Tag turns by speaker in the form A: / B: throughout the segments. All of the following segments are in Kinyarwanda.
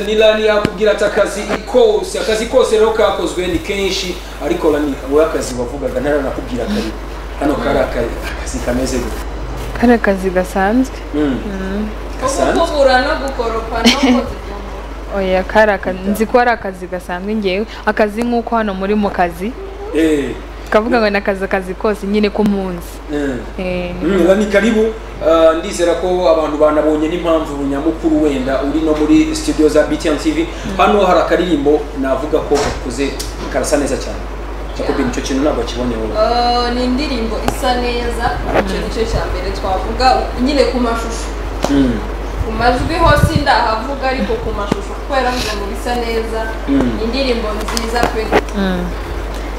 A: ni rani yakubwira ati akazi kose akazi kose rero kakozwe ni kenshi ariko rani wowe akazi wavugaga ntaranakubwira kare hano kari akazi akazi kameze gute
B: kari akazi gasanzwe
A: Mm. gasanzwe
C: kukubura no gukoropa no kuzifunga
B: oya kari akazi nzi ko ari akazi gasanzwe ngewe akazi nk'uko hano muri mu kazi
A: Eh,
B: kavuga ngo ni akazi akazi kose nyine ku munsi
A: mm.
B: Eh,
A: Mm, Rani karibu Ah, ndizera ko abantu banabonye n'impamvu nyamukuru wenda uri no muri studio za BTN TV hano hari akaririmbo navuga ko gakoze karasa neza cyane Jacob nicyo kintu ntabwo akibonye wowe
C: Eh, ni indirimbo isa neza icyo nicyo cya mbere twavuga nyine ku mashusho
A: Mm.
C: ku majwi ho sindahavuga ariko ku mashusho kubera ngo ngo bisa neza
A: Mm.
C: indirimbo nziza pe
B: mm.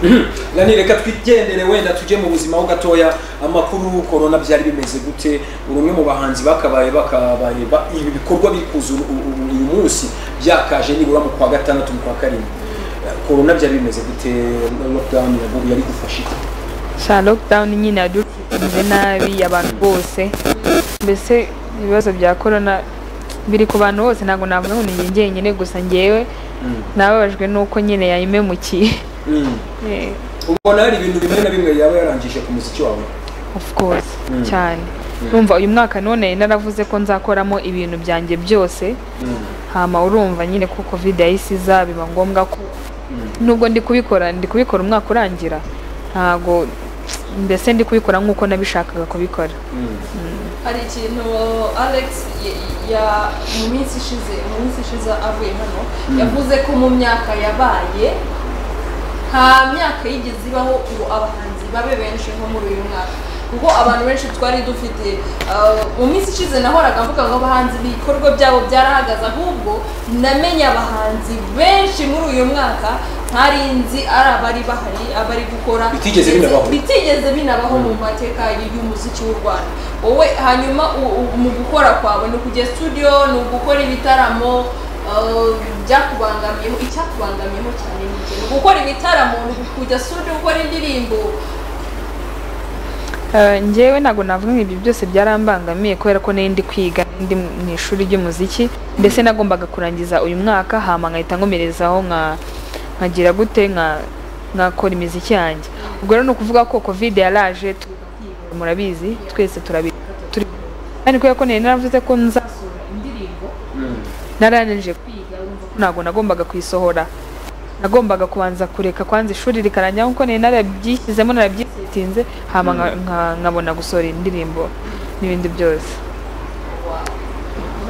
A: Mhm. Rani reka twigendere wenda tujye mu buzima ho gatoya amakuru korona byari bimeze gute uri umwe mu bahanzi bakabaye bakabaye ba- ibi bikorwa biri kuza uyu- uyu uyu munsi byakaje nibura mu kwa gatandatu mu kwa karindwi korona byari bimeze gute lockdown yaguye yari gufasha iki?
B: sha lockdown nyine yaducunze nabi abantu bose mbese ibibazo bya corona biri ku bantu bose ntabwo navuga ngo ni njye njyenyine gusa ngewe
A: Mm.
B: nababajwe n'uko nyine yayimemukiye
A: Mm.
B: Eh,
A: ubona hari ibintu bimwe na bimwe yaba yarangije ku muziki wawe
B: of course
A: Mm.
B: cyane numva uyu mwaka none naravuze ko nzakoramo ibintu byanjye byose
A: Mm.
B: hama urumva nyine ko covid yahise iza biba ngombwa ko
A: Mm.
B: nubwo ndi kubikora ndi kubikora umwaka urangira ntago mbese ndi kubikora nk'uko nabishakaga kubikora
A: Mm.
C: hari ikintu alex ya- ya- mu minsi ishize mu minsi ishize avuye hano yavuze ko mu myaka yabaye nta myaka yigeze ibaho ngo abahanzi babe benshi nko muri uyu mwaka kuko abantu benshi twari dufite uh, mu minsi ishize nahoraga mvuga ngo abahanzi ibikorwa byabo byarahagaze ahubwo namenye abahanzi benshi muri uyu mwaka ntari nzi ari abari bahari abari gukora
A: Bitigeze binabaho.
C: bitigeze binabaho mu mateka y'umuziki w'u Rwanda wowe hanyuma u- u- mu gukora kwawe ni ukujya studio ni ugukora ibitaramo uh, byakubangamiyeho icyakubangamiyeho cyane ni iki? ni gukora ibitaramo ni kujya studio gukora indirimbo
B: Eh, njyewe ntabwo navuga ngo ibyo byose byarambangamiye kubera ko nari ndi kwiga ndi mu ishuri ry'umuziki ndetse nagombaga kurangiza uyu mwaka hama nkahita nkomerezaho nka- nkagira gute nka- nkakora imiziki yanjye ubwo rero ni ukuvuga ko covid yaraje tu- murabizi twese turabizi turi kandi kubera ko nari naravuze ko nzasohora indirimbo
A: Mm.
B: naranije kwiga urumva ko ntabwo nagombaga kuyisohora nagombaga kubanza kureka kwanza ishuri rikarangira kuko nari narabyishyizemo narabyitinze hama nka- nka- nkabona gusohora indirimbo n'ibindi byose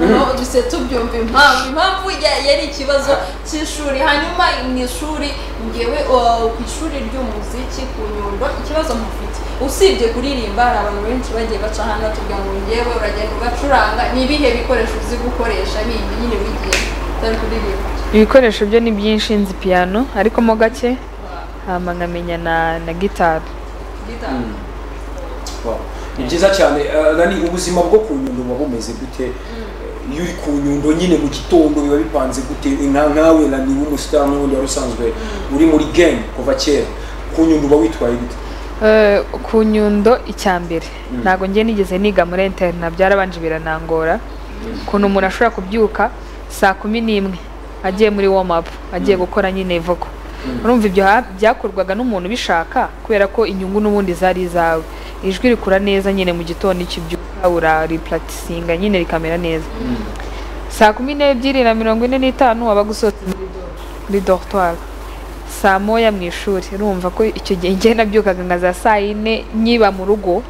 C: noneho duse tubyumva impamvu impamvu ya- yari ikibazo cy'ishuri hanyuma mu ishuri ngewe uh, ku ishuri ry'umuziki ku nyundo ikibazo mufite usibye kuririmba hari abantu benshi bagiye baca hano tubwira ngo ngewe uragenda ugacuranga ni ibihe bikoresho uzi gukoresha bindi nyine wigiye utari kuririmba
B: ibikoresho byo ni byinshi nzi piyano ariko mo gake hama nkamenya na na gitari
C: Guitar.
A: Wow. ni byiza cyane Ah, Rani ubuzima bwo ku nyundo buba bumeze gute Eh, iyo uri ku nyundo nyine mu gitondo biba bipanze gute nka nkawe Rani w'umusitari n'ubundi wari usanzwe uri muri game kuva kera ku nyundo uba witwaye gute
B: Eh, ku nyundo icya mbere
A: Mm.
B: ntabwo njye nigeze niga muri interina byarabanje biranangora ukuntu umuntu ashobora kubyuka saa kumi n'imwe agiye muri warm up agiye gukora nyine voko urumva ibyo ha- byakorwaga n'umuntu ubishaka kubera ko inyungu n'ubundi zari izawe ijwi rikura neza nyine mu gitondo icyo ubyuka uraripuratisinga nyine rikamera neza saa kumi n'ebyiri na mirongo ine n'itanu waba gusohotse muri do- muri dortoir saa moya mu ishuri urumva ko icyo gihe njye nabyukaga nka za saa yine nyiba mu rugo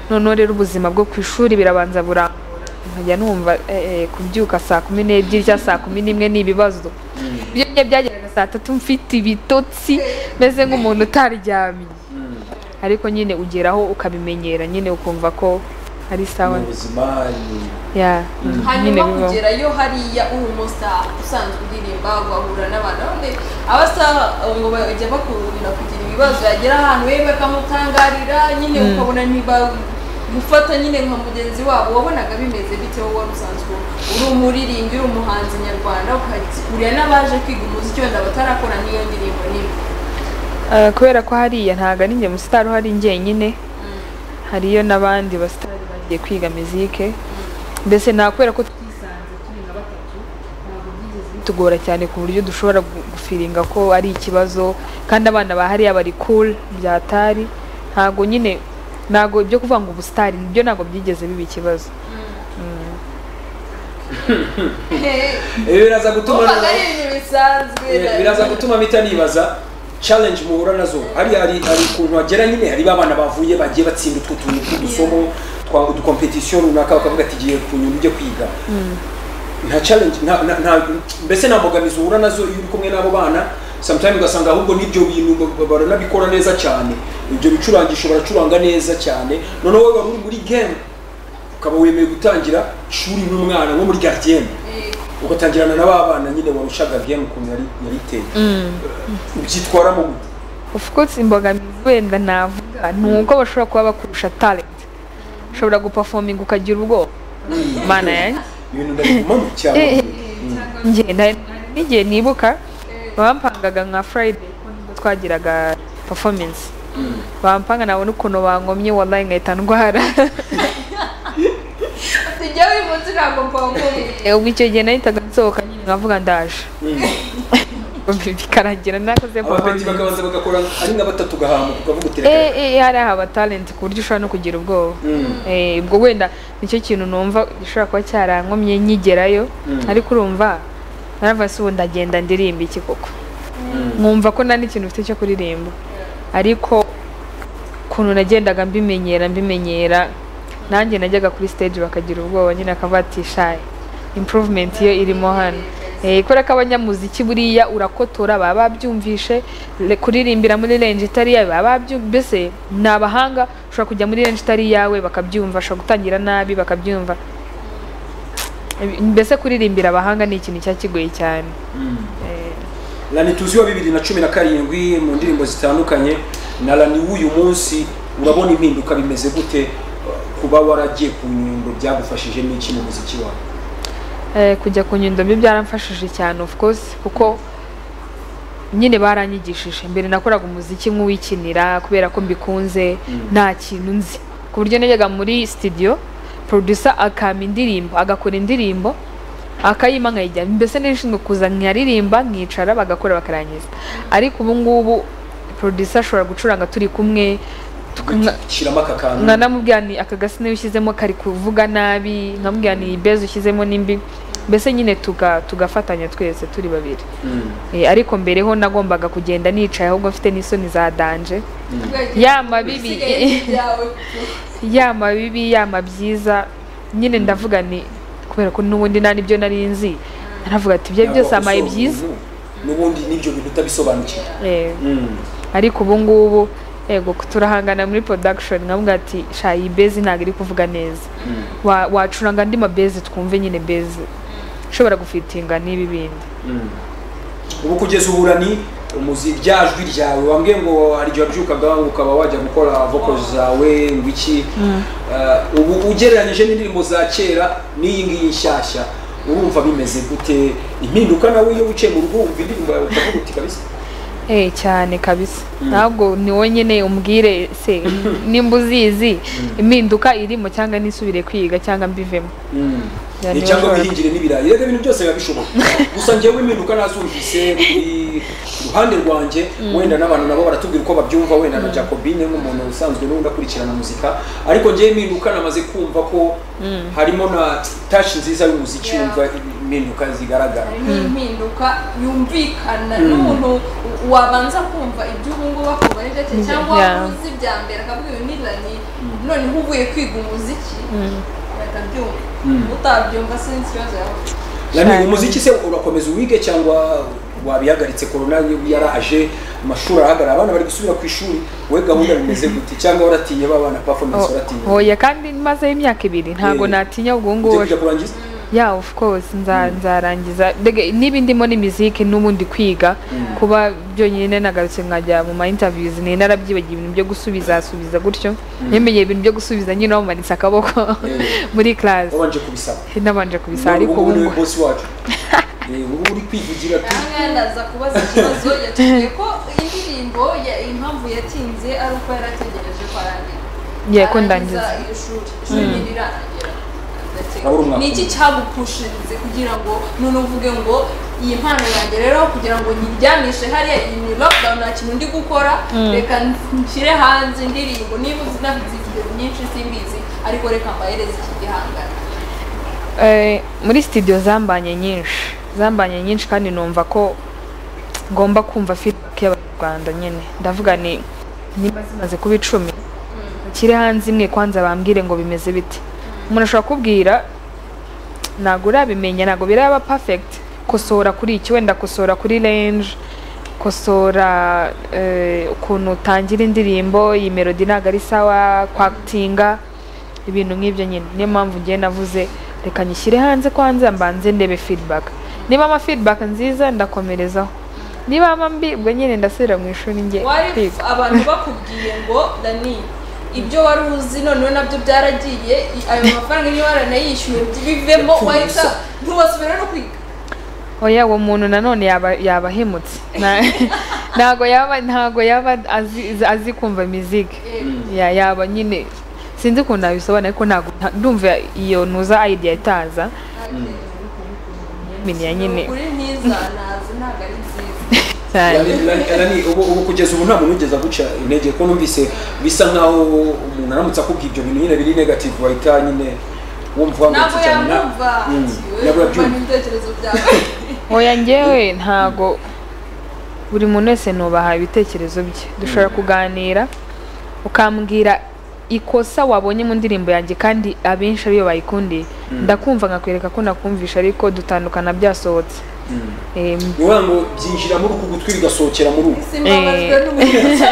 B: noneho rero ubuzima bwo ku ishuri birabanza burangora nkajya numva eh, eh, kubyuka saa kumi n'ebyiri cyangwa saa kumi n'imwe ni ibibazo ibyo njye byageraga saa tatu mfite ibitotsi meze nk'umuntu utaryamye ariko nyine ugeraho ukabimenyera nyine ukumva ko ari sawa
A: mu buzima ni-
B: ya nyine
C: hanyuma
B: bibaho
C: kugerayo hariya uri umustar usanzwe uririmba ugahura n'abantu bamwe abasitari ngo bajya bakunda kugira ibibazo yagera ahantu yewe bakamutangarira nyine ukabona niba gufata nyine nka mugenzi wabo wabonaga bimeze bite wowe wari usanzwe uri umuririmbyi uri umuhanzi nyarwanda ukahurira n'abaje kwiga umuziki wenda batarakora n'iyo ndirimbo n'imwe
B: Eh, kubera ko hariya ntabwo ari njye musitari uhari njyenyine hariyo n'abandi basitari bagiye kwiga mizike mbese nta kubera ko twisanze turi nka batatu ntabwo byigeze bitugora cyane ku buryo dushobora gu- gufiringa ko ari ikibazo kandi abana ba hariya bari cool byatari ntago nyine ntago ibyo kuvuga ngo ubusitari ibyo ntago byigeze biba ikibazo
A: ibi biraza gutuma
C: wumvaga ari ibintu bisanzwe
A: Eh, biraza gutuma mpita nibaza challenge muhura nazo hariya hari hari ukuntu wagera nyine hari babana bavuye bagiye batsinda utwo tuntu tw'udusomo twa udukompetisiyo runaka bakavuga ati giye ku nyungu ujye kwiga nta challenge nta nta- nta mbese nta mbogamizi uhura nazo iyo uri kumwe n'abo bana sometimes ugasanga ahubwo n'ibyo bintu ba- baranabikora neza cyane ibyo bicurangisho baracuranga neza cyane noneho wowe wari uri muri game ukaba wemeye gutangira ishuri nk'umwana nko muri gardienne
C: Eh,
A: ugatangirana na ba bana nyine warushaga game ukuntu yari yari iteye ubyitwaramo gute
B: of course imbogamizi wenda navuga ni uko bashobora kuba bakurusha talent ushobora gupafominga ukagira ubwoba mana yanjye
A: ibintu ndabigumamo cyane
B: Eh, eh.
C: cyangwa
B: njye nari nari n'igihe nibuka bampangaga nka friday ko nibwo twagiraga performance bampanga nabona ukuntu bankomye wallahi nkahita ndwara
C: tujya wibutse ntabwo mpanga umwe
B: Eh, ubwo icyo gihe nahitaga nsohoka nyine nkavuga ndaje bikaragira nakoze
A: abapeti
B: performance
A: bakabanza bagakora ari nka batatu gahamuka ukavuga uti reka
B: Eh, eh, hari aha talent ku buryo ushobora no kugira ubwoba
A: Mm.
B: Eh, ubwo wenda nicyo kintu numva gishobora kuba cyarankomye nkigerayo
A: Mm.
B: ariko urumva naravuga se ubu ndagenda ndirimba iki koko nkumva ko nta n'ikintu mfite cyo kuririmba ariko ukuntu nagendaga mbimenyera mbimenyera nanjye najyaga kuri stage bakagira ubwoba nyine akavuga ati shaye improvement yo irimo hano Eh, kubera ko abanyamuziki buriya urakotora baba babyumvishe le- kuririmbira muri range itari iyawe baba babyu- mbese ni abahanga ushobora kujya muri range itari iyawe bakabyumva ushobora gutangira nabi bakabyumva mbese kuririmbira abahanga ni ikintu cyakigoye cyane Eh,
A: lani tuzi wa bibiri na cumi na karindwi mu ndirimbo zitandukanye na lani w'uyu munsi urabona impinduka bimeze gute kuba waragiye ku nyundo byagufashije n'iki mu muziki wawe
B: Eh, kujya ku nyundo byo byaramfashije cyane of course kuko nyine baranyigishije mbere nakoraga umuziki nk'uwikinira kubera ko mbikunze nta kintu nzi ku buryo najyaga muri studio producer akampa indirimbo agakora indirimbo akayima nkayijya mbese nishinzwe kuza nkaririmba nkicara bagakora bakarangiza ariko ubu ngubu producer ashobora gucuranga turi kumwe tukamwa-
A: shyiramo aka kantu
B: nkanamubwira ni aka gasi niyo ushyizemo kari kuvuga nabi nkamubwira ni ibezi ushyizemo n'imbi mbese nyine tuga tugafatanya twese turi babiri
A: Mm.
B: Eh, ariko mbere ho nagombaga kugenda nicaye ahubwo mfite n'isoni za danje Ya mabibi.
C: Isigaye ni ibyawe.
B: yama bibi yama byiza nyine ndavuga ni kubera ko n'ubundi nta n'ibyo nari nzi naravuga ati ibyo byose
A: Ntabwo
B: amaye
A: wakosoza
B: byiza
A: ubu. n'ubundi n'ibyo bintu utabisobanukiwe
B: Eh,
A: Mm.
B: ariko ubu ngubu yego turahangana muri production nkamubwira ati sha iyi bezi ntabwo iri kuvuga neza
A: Mm.
B: Wa- wacuranga andi mabezi twumve nyine bezi ushobora gufitinga n'ibi bindi
A: Mm. ubu kugeza ubu urani umuzi rya jwi ryawe wambwiye ngo hari igihe wabyukaga ngo ukaba wajya gukora vocals zawe ngo iki Eh, ubu ugereranyije n'indirimbo za kera n'iyi ngiyi nshyashya urumva bimeze gute impinduka nawe iyo wicaye mu rugo wumva indirimbo yawe ukavuga uti kabisa
B: eh cyane kabisa ntabwo ni wowe nyine umbwire se nimba uzizi impinduka irimo cyangwa nisubire kwiga cyangwa mbivemo
A: Mm.
B: Ya,
A: Eh,
B: niba
A: cyangwa
B: ushobora-
A: wihingire n'ibirayi rero ibintu byose biba bishoboka gusa ngewe impinduka nazumvise kuri ruhande rwanjye wenda n'abantu nabo baratubwira uko babyumva wenda na jacobine nk'umuntu usanzwe n'undi akurikirana muzika ariko ngewe impinduka namaze kumva ko harimo na tashi nziza y'umuziki
C: Yeah.
A: wumva impinduka zigaragara
C: harimo impinduka yumvikana n'umuntu wabanza kumva ibyo ubu ngubu akumva ari byo cye cyangwa
B: Yeah.
C: uzi bya mbere akavuga ibi nirani noneho uvuye kwiga umuziki bakabyumva utabyumva sinzi ikibazo yawe
A: Nani
B: Cyane.
A: umuziki se urakomeza uwige cyangwa wabihagaritse korona yaraje amashuri arahagarara abana bari gusubira ku ishuri we gahunda bimeze gute cyangwa waratinye babana performance waratinye
B: hoya kandi mazeho imyaka ibiri ntabwo
A: Eh.
B: natinya ubwo
A: ugiye
B: ngubu
A: kujya kurangiza
B: ya of course nza- nzarangiza Dege- n'ibindimo ni miziki n'ubundi kwiga kuba byonyine nagarutse nkajya mu ma interviews ni narabyibagiye ibintu byo gusubiza subiza gutyo nyemenyeye ibintu byo gusubiza nyine wamumanitse akaboko
A: Eh.
B: muri class
A: wabanje kubisaba
B: nabanje kubisa ariko
A: ubu
B: ubu
A: niwe
B: ngubu-
A: bosi wacu Eh, ubu uri kwivugira ati
C: ahangaza kubaza ikibazo yatubwiye ko indirimbo ya- impamvu yatinze ari uko yari ategereje ko arangira
B: Ye, ko ndangiza.
C: Arangiza iri shuri ishuri ntirirangira
A: Abura umwaka
C: ni iki cyagupushinze kugira ngo none uvuge ngo iyi mpano yanjye rero kugira ngo nyiryamishe hariya iyi ni lockdown nta kintu ndi gukora reka nshyire hanze indirimbo niba uzi navuze ingero nyinshi simbizi ariko reka mbahereze iki gihangano
B: Eh, muri studio zambanye nyinshi zambanye nyinshi kandi numva ko ngomba kumva feedback y'abanyarwanda nyine ndavuga ni nimba zimaze kuba icumi kiri hanze imwe kwanza bambwire ngo bimeze bite umuntu ashobora kubwira ntabwo urabimenya ntabwo biraba perfect kosora kuri iki wenda kosora kuri range kosora eh, ukuntu utangira indirimbo iyi melody ntabwo ari sawa kwakitinga ibintu nk'ibyo nyine niyo mpamvu ngiye navuze reka nyishyire hanze kwanza mbanze ndebe feedback niba ama feedback nziza ndakomerezaho niba ama mbi ubwo nyine ndasubira mu ishuri njye
C: wari
B: kwiga
C: abantu bakubwiye ngo dani ibyo wari uzi noneho nabyo byaragiye i- ayo mafaranga niba waranayishyuye bivemo
A: Yapfuye
C: wahita
A: ubusa.
C: ntubasubire no kwiga
B: oya uwo muntu nanone yaba yabahemutse Na- ntago yaba ntago yaba azi, azi kumva miziki ya yaba nyine sinzi ukuntu nabisobanura ariko ntago nta- ndumva iyo ntuza idea itaza miniya nyine
C: ukuri ntiza nazi ntabwo ari nziza
B: cyane
A: Lani- Lani- Lani, ubu ubu kugeza ubu nta muntu wigeze guca intege ko numvise bisa nkaho umuntu aramutse akubwiye ibyo bintu nyine biri negative wahita nyine wumva
C: ntabwo
A: wahangayitse cyane na-
C: yamwumva
A: Mm, ntabwo
C: yewe
A: yabyumva
C: n'ibitekerezo byawe
B: oya njyewe ntago buri muntu wese nubaha ibitekerezo bye dushobora kuganira ukambwira ikosa wabonye mu ndirimbo yanjye kandi abenshi ariyo bayikundiye ndakumva nkakwereka ko nakumvisha ariko dutandukana byasohotse Em,
A: ni ukuvuga ngo byinjira muri uku gutwi bigasohokera muri uku
C: simbabajwe
B: Eh.
C: n'umuntu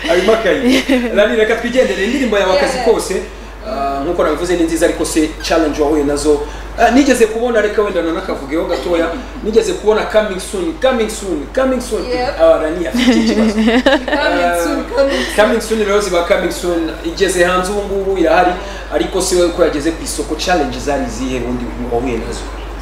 A: harimo akayi rani reka twigendere indirimbo yawe akazi
C: Yeah.
A: kose ah, nkuko nabivuze ni nziza ariko se challenge wahuye nazo Ah, nigeze kubona reka wenda nanakavugeho gatoya nigeze kubona coming soon coming soon coming soon
C: Yep.
A: Ah, rani afite ikibazo
C: Kamitsu, Kamitsu.
A: coming soon rero ziba coming soon igeze hanze ubu ngubu irahari ariko si wowe ko yageze ku isoko challenge zari izihe ubundi wahuye nazo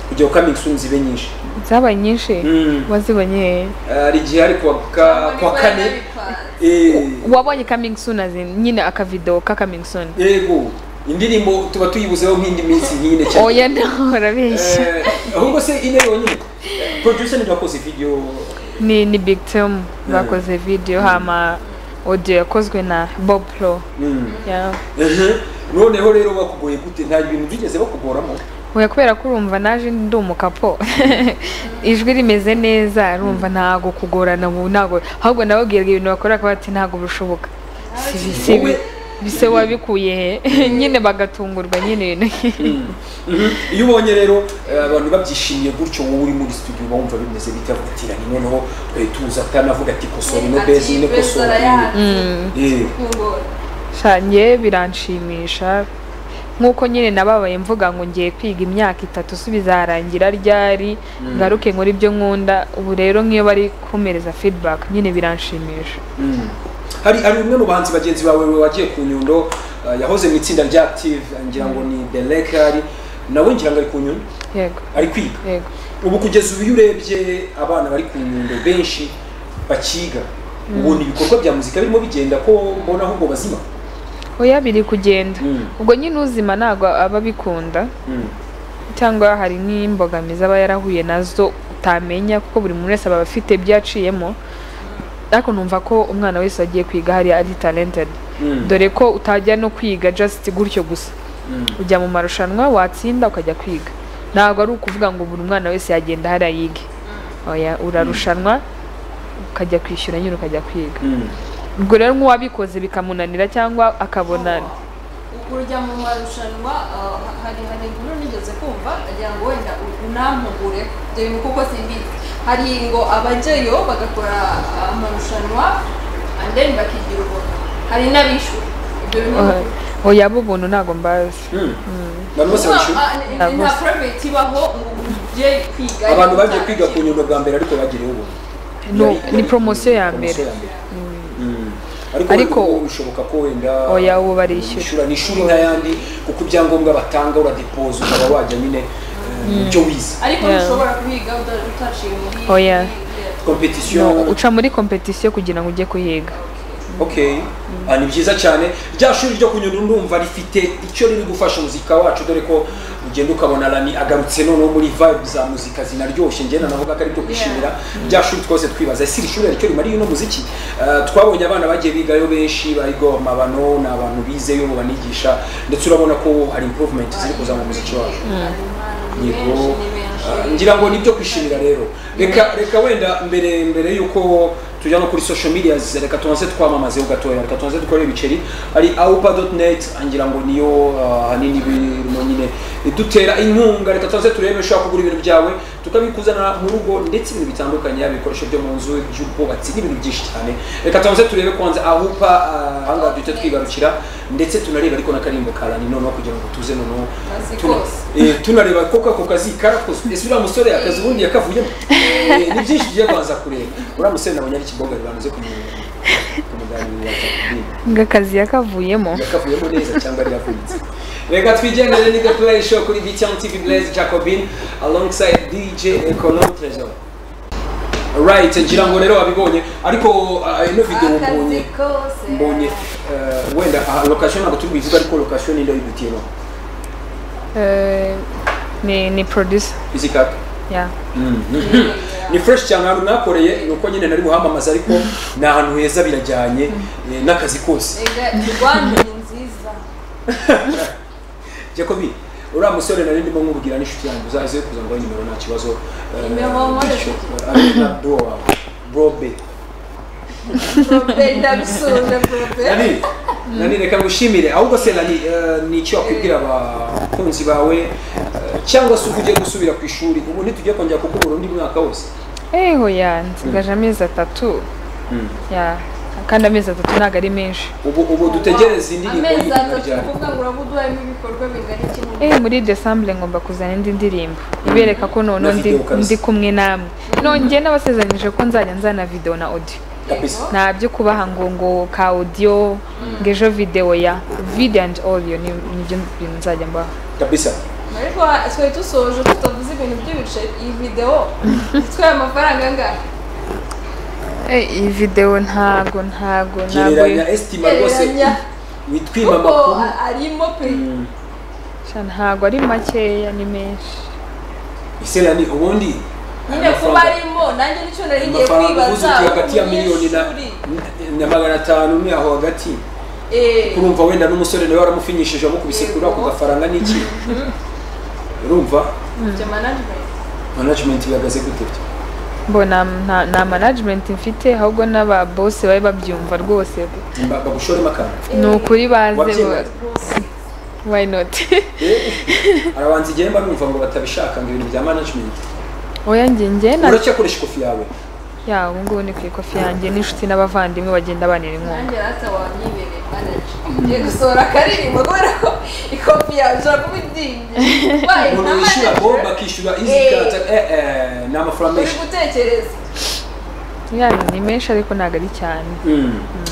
A: kugira ngo coming soon zibe nyinshi
B: zabaye nyinshi
A: Mm.
B: wazibonye
A: hari igihe hari kuwa ka- kuwa kane
C: Nabipanze.
A: eh,
B: wabonye coming soon azi nyine akavido ka coming soon
A: yego indirimbo tuba tuyibuzeho nk'indi minsi nk'ine cyane
B: oya ndahora benshi
A: Eh, ahubwo se ine yonyine producer ni wakoze video
B: ni ni big team bakoze video hama audio yakozwe na bob pro
A: Mm.
B: yeah.
A: Mhm. noneho rero bakugoye gute nta bintu byigeze bakugoramo
B: Oya kubera ko urumva naje ndi umukapo ijwi rimeze neza urumva ntago kugorana ubu ntago ahubwo nababwiraga ibintu bakora bakaba bati ntago bishoboka Si- si- si-
A: Wowe-
B: bise wabikuye he nyine bagatungurwa nyine ibintu
A: Mhm. iyo ubonye rero eh, abantu babyishimiye gutyo wowe uri muri studio uba wumva bimeze bitavuga ati rani noneho eh, tuza atanavuga ati kosora ino
C: Ati,
A: bezi ino
C: beza
A: kosora
C: arayanze.
A: Eh,
C: Kungora.
B: shanjye biranshimisha nk'uko nyine nababaye mvuga ngo ngiye kwiga imyaka itatu so bizarangira ryari ngaruke nkora ibyo nkunda ubu rero nk'iyo bari kumereza feedback nyine biranshimisha
A: mm. hari hari umwe mu bahanzi bagenzi bawe wagiye ku nyundo eh, yahoze mu itsinda rya active ngira ngo ni delekari nawe ngira ngo ari ku nyundo
B: yego
A: ari kwiga
B: yego
A: ubu kugeza ubu iyo urebye abana bari ku nyundo benshi bakiga ubona ibikorwa bya muzika birimo bigenda ko mbona ahubwo bazima
B: oya biri kugenda
A: Mm.
B: ubwo nyine uzima ntabwo aba abikunda cyangwa hari nk'imbogamizi aba yarahuye nazo utamenya kuko buri muntu wese aba afite byaciyemo ariko numva ko umwana wese wagiye kwiga hariya ari talented
A: Mm.
B: dore ko utajya no kwiga just gutyo gusa
A: Mm.
B: ujya mu marushanwa watsinda ukajya kwiga ntabwo ari ukuvuga ngo buri mwana wese yagenda hariya yige oya urarushanwa ukajya kwishyura nyine ukajya kwiga
A: Mm.
B: ubwo rero nk'uwabikoze bikamunanira cyangwa akabona
C: kujya mu marushanwa ah, hari hari inkuru nigeze kumva agira ngo wenda unampugure ibyo bintu kuko simbizi hari ngo abajyayo bagakora ah, amarushanwa and then bakigira ubuntu hari n'abishyura ibyo bintu
B: oya- oya bo ubuntu ntabwo mbazi
A: Mm. abantu bose babishyura
C: Ah, ni- ni- nta private ibaho ngo ujye kwiga
A: abantu bagiye kwiga ku nyundo bwa mbere ariko bagereyeho ubuntu
B: No,
A: Yari-
B: ni promosiyo ya mbere.
A: Promosiyo Mm. ariko
B: Ariko-
A: ariko bishoboka ko wenda
B: Oya, ubu barishyura.
A: ni ishuri nk'ayandi kuko ibyangombwa batanga uradepoza ukaba wajya nyine eh, mu byo wize
C: ariko
B: Yeah.
C: ntushobora kuhiga uta- utaciye muri
B: Oya.
C: muri-
A: competition
B: No, uca muri kompetisiyo kugira ngo ujye kuhiga
A: okay Ah, ni byiza cyane rya shuri ryo kunyura ndumva rifite icyo riri gufasha umuzika wacu dore ko ugenda ukabona rani agarutse noneho muri vibe za muzika zinaryoshye njye navuga ko ari byo kwishimira rya shuri twose twibaza ese iri shuri hari icyo rimariye uno muziki Ah, twabonye abana bagiye bigayo benshi barigo amabano ni abantu bizeyo banigisha ndetse urabona ko hari improvement ziri kuza mu muziki wacu yego Ah, ngira ngo nibyo kwishimira rero reka reka wenda mbere mbere yuko tujya no kuri social media reka tubanze twamamazeho gatoya reka tubanze dukore ibiceri ari aupa.net ngira ngo niyo ah, hanini birimo nyine idutera inkunga reka tubanze turebe ushobora kugura ibintu byawe tukabikuzanira mu rugo ndetse ibintu bitandukanye yaba ibikoresho byo mu nzu iby'ubwubatsi n'ibintu byinshi cyane reka tubanze turebe kwanza aupa ah, ahangaha duhita twigarukira ndetse tunareba ariko n'akarimbo karani noneho kugira ngo tuze noneho
C: Kazi
A: tuna-
C: kose.
A: Eh, tunareba koko ako kazi karakozwe ese uriya musore akazi ubundi yakavuyemo Eh, ni byinshi tugiye kubanza kureba uriya musore nabonye ari kibogari bamaze kumu- kumuganirira ati,
B: ngo akazi yakavuyemo
A: yakavuyemo neza cyangwa yavunitse reka twigendere ni gatoya ishoho kuri btm tv blaise jacobin alongside dj econom tresor right ngira ngo rero wabibonye ariko ah, ino video mbonye
C: akazi kose
A: mbonye eh, wenda aha, location ntabwo turi buyivuge ariko location ni ndayibutiyemo
B: Eh, ni ni producer
A: izi kaka
B: ya
A: ni fresh cyane ahantu nakoreye ni uko nyine nari buhamamaze ariko ni ahantu heza birajyanye eh, n'akazi kose
C: Erega Rwanda ni nziza
A: jacobi uriya musore nari ndimo nkubwira n'inshuti yanjye uzaze kuza ngo nimero nta kibazo eh,
C: Nimero wamuhaye?
A: ari na bro wawe bro be
C: prope ndabisunda prope
A: nani nani reka ngushimire ahubwo se nani eh, ni iki wakwibwira abakunzi bawe eh, cyangwa se uvugiye gusubira ku ishuri ubu ntitujye kongera kukubura undi mwaka wose
B: eho ya nsigaje amezi atatu ya kandi amezi atatu ntabwo ari menshi
A: ubu ubu dutegereze indirimbo
C: amezi
A: y'idini
C: atatu
A: ryawe.
C: kuvuga ngo uraba uduhayemo ibikorwa bingana iki mu
B: Eh, muri decembre ngomba kuzana indi ndirimbo ibereka ko noneho
A: Na
B: ndi,
A: video kabisa.
B: ndi kumwe namwe nongeye n'abasezeranyije ko nzajya nzana video na audio
A: kabisa
B: nta byo kubaha ngo ngo ka audio ngo ejo video ya video and audio ni nibyo bintu nzajya mbaha
A: kabisa
C: ariko ha- twari dusoje tutavuze ibintu by'ibice iyi videwo itwaye amafaranga angana
B: Eh, iyi video ntago ntago ntago
A: gereranya esitima rwose
C: gereranya
A: witwima
C: kuko
A: amakuru
C: a- arimo pe
B: sha ntago ari makeya ni menshi
A: isera ni ubundi
C: nyine kuba arimo nanjye nicyo nari ngiye
A: amafaranga
C: kwibaza
A: uguze uti hagati ya miliyoni na,
C: umunyeshuri.
A: na magana atanu ni aho hagati
C: Eh,
A: urumva wenda n'umusore nawe waramufinyishije amukubise kuri ako gafaranga n'iki urumva
C: ibyo management
A: management bihagaze gute byo
B: mbona nta- nta management mfite ahubwo n'aba boss bari babyumva rwose
A: Ba- bagushoremo akantu
B: ni ukuri baze
A: wabyemera
B: bo- why not
A: Eh, arabanza igihe mba numva ngo batabishaka ngo ibintu bya management
B: oya njye njye na
A: uracyakoresha ikofi yawe
B: ya ubu ngubu ni ku ikofi yanjye n'inshuti n'abavandimwe bagenda banira inkunga
C: nanjye rata wanyibereye manager ngiye gusohora akaririmbo kubera ko ikopi yawe ushobora kuba idingi Wayi, nta
A: umuntu wishyura bo
C: manager.
A: bakishyura izi
C: Eh.
A: kata eh eh ni amafaranga
C: uri
A: menshi
C: gutekereza
B: ya ni menshi ariko ntabwo ari cyane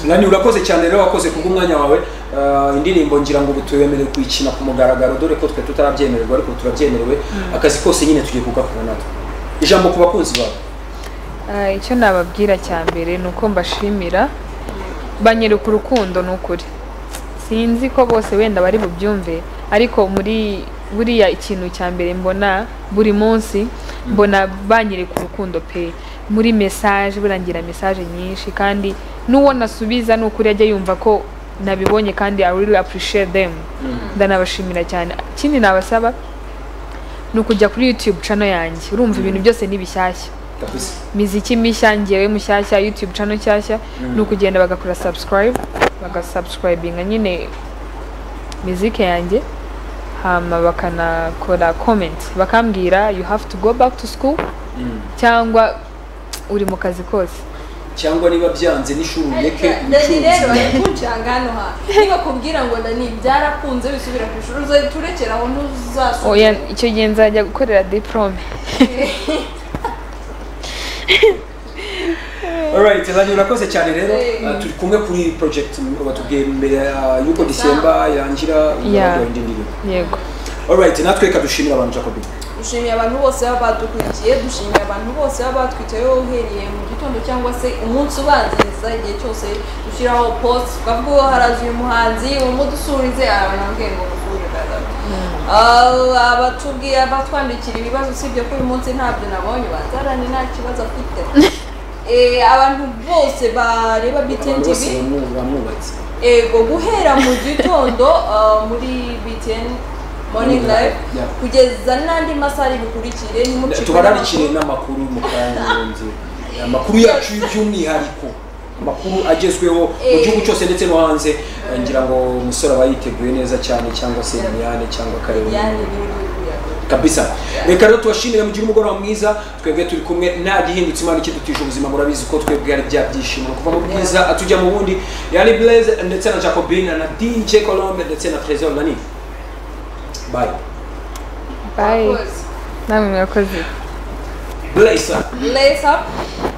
A: nani urakoze cyane rero wakoze kubwo umwanya wawe Ah, indirimbo ngira ngo ubu tuyemerewe kuyikina ku mugaragaro dore ko twe tutarabyemererwa ariko ubu turabyemerewe akazi kose nyine tugiye kugakora natwe ijambo ku bakunzi bawe
B: Ah, icyo nababwira cya mbere ni uko mbashimira banyereka urukundo ni ukuri sinzi ko bose wenda bari bubyumve ariko muri buriya ikintu cya mbere mbona buri munsi mbona banyereka urukundo pe muri message burangira message nyinshi kandi n'uwo nasubiza ni ukuri ajya yumva ko nabibonye kandi I really appreciate them ndanabashimira cyane ikindi nabasaba ni ukujya kuri YouTube channel yanjye urumva ibintu byose ni bishyashya
A: kabisa
B: miziki mishya ngewe mushyashya youtube channel nshyashya ni ukugenda bagakora subscribe bagasubscribinga nyine miziki yanjye hama bakanakora comment bakambwira you have to go back to school cyangwa uri mu kazi kose
A: cyangwa niba byanze n'ishuri ureke
C: dani rero
A: ubucuruzi
C: ari kuncanga hano ha niba kubwira ngo dani byarakunze bisubiira ku ishuri uzaturekera aho
B: oya
C: ntuzasubira
B: icyo gihe nzajya gukorera diplome
A: Alright, Lani urakoze cyane rero
C: Eh.
A: Ah, turi kumwe kuri project batubwiye mbere ah, y'uko disemba yangira
B: Yeah.
A: uzajya wenda indirimbo
B: yego
A: Alright, natwe reka dushimire abantu Jacobi
C: dushimiye abantu bose baba badukurikiye dushimiye abantu bose baba batwitayeho uhereye mu gitondo cyangwa se umunsi ubanziriza igihe cyose dushyiraho post twavuga ngo harazi uyu muhanzi uyu munsi usurize abantu bambwiye ngo musure kagame abatubwiye abatwandikira ibibazo usibye ko uyu munsi ntabyo nabonye bazarane nta kibazo afite Eh, abantu bose bareba btn
A: abantu
C: tv
A: bose bamwubatse
C: ego guhera mu gitondo ah, muri btn morning live
A: Yeah.
C: kugeza n'andi masaha bikurikire nimucika
A: tubararikire n'amakuru mu kayanzu amakuru yacu by'umwihariko amakuru agezweho mu
C: Eh.
A: gihugu cyose ndetse no hanze Eh, ngira ngo umusore aba yiteguye neza cyane cyangwa se Liliane cyangwa Kareba
C: Yani biri biri-
A: kabisa reka rero tubashimire mugire umugoroba mwiza twebwe turi kumwe nta gihindutse imana ikidutije ubuzima murabizi ko twebwe ari bya byishimo kuva mu bwiza atujya mu bundi yani blaise ndetse na jacobine na dj colombe ndetse na trésor na nini bye
B: bayi
C: Abakozi.
B: namwe murakoze
A: blaise
C: lace up